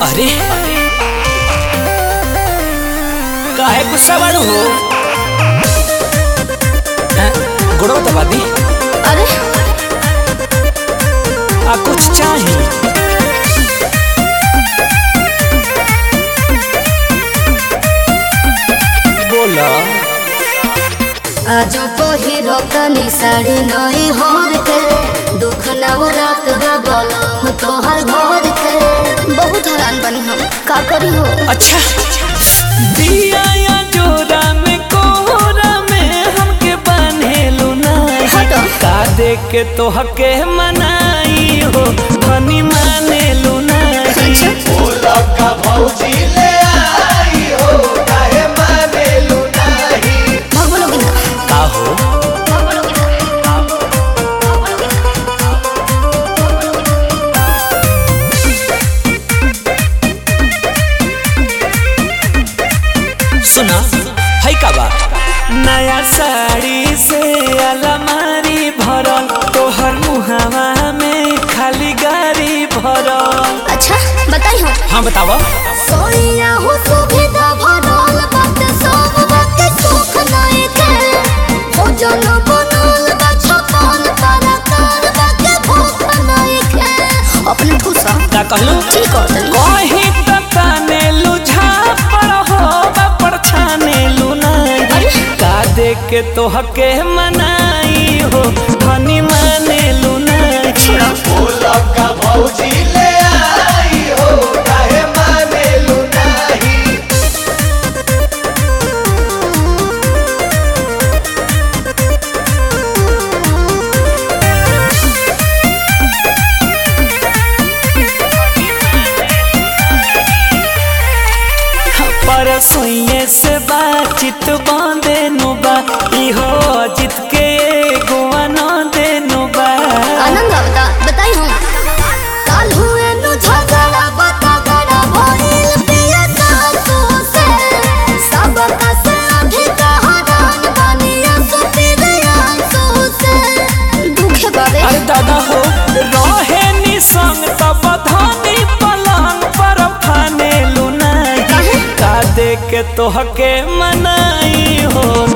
अरे काहे गुस्सा बाड़ू हो हैं? गुड़ो दबा दी अरे आ कुछ चाहिए बोला आज पहिरो तनी साड़ी नई होर के दुख नवरात बलम तोहर भोर के बहुत हैरान बनी हम का करी हो अच्छा दिया या जोरा में कोहरा में हमके बनेलू नहीं हटो। का देख के तो हके मनाई हो धनी मानेलू नहीं अच्छा भाग बोलोगी ना का हो भाग बोलोगी ना भाग बोलोगी ना सुना है का बा नया साड़ी से अलमारी भरल तोहर मुहावा में खाली गाड़ी भरल अच्छा बताई हो हाँ बतावा सोनिया हो सुविधा भरल बात सब बात सुख नहीं के हो जन बनल बा छपन तरकार बात भूख नहीं के अपने ठूसा का कहलू ठीक हो तनी कहीं तो ताने लुझा पर हो पर छाने लू नहीं का देख के तो हके मनाई हो धनी माने लू नहीं छोड़ो पर सोइए से बातचीत बांधे नुबा इहो जित के गोवा न देनु बा आनंद आवता बताई हम काल हुए नु झगड़ा बता गड़ा भइल पिया सासु से सब का से अभी कहादान बनिया सुपिरिया सु से दुखे बाबे अरे दादा हो रहे नि संग तब धनी पलंग पर फाने लू नहीं काहे? का देख के तो हके मनाई हो